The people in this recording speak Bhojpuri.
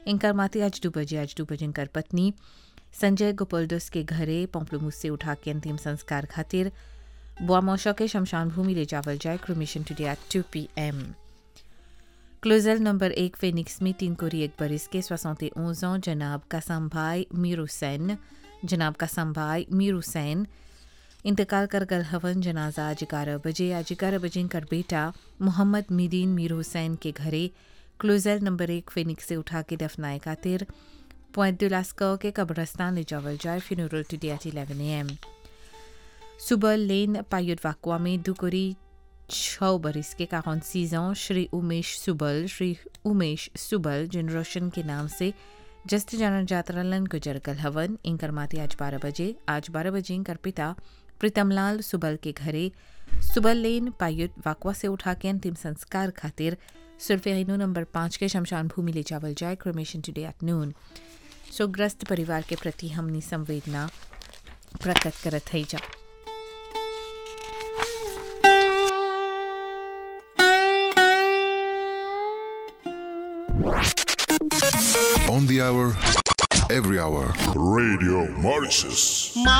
इनकर माती आज दो बजे आज दो बजे इनकर पत्नी संजय गोपल्डस के घरे पोम्पलमुस से उठा के अंतिम संस्कार खातिर बुआमोशा के शमशान भूमि ले जावल जाए cremation today at two P M क्लोजल नंबर एक फेनिक्स में तीन कोरी एक बरिस के सोसौते ओजों जनाब कासम भाई मीर हुसैन जनाब कासम भाई मीर हुसैन इंतकाल कर गल हवन जनाजा आज ग्यारह बजे आज ग्यारह बजे कर बेटा मोहम्मद मीदीन मीर हुसैन के घरे क्लोजल नंबर एक फेनिक्स से उठा के दफनाए खातिर पॉइंट दुलास्को के कब्रस्तान ले जावल जाए funeral today at eleven A M सुबह लेन पायुट वाकुआ में दुकोरी छः बरिस के काउन सीजों श्री उमेश सुबल श्री उमेश सुबल जिन रोशन के नाम से जस्ट जाना जातरालन गुजर कल हवन इंकर माते आज बारह बजे आज बारह बजे इंकर पिता प्रीतमलाल सुबल के घरे सुबल लेन पायुट वाकवा से उठा के अंतिम संस्कार खातिर सुल्फेनो नंबर पाँच के शमशान भूमि ले जावल जाए क्रोमेशन टुडे एट नून सोग्रस्त परिवार के प्रति हमनी संवेदना प्रकट करत है जा On the hour, every hour. Radio Mauritius.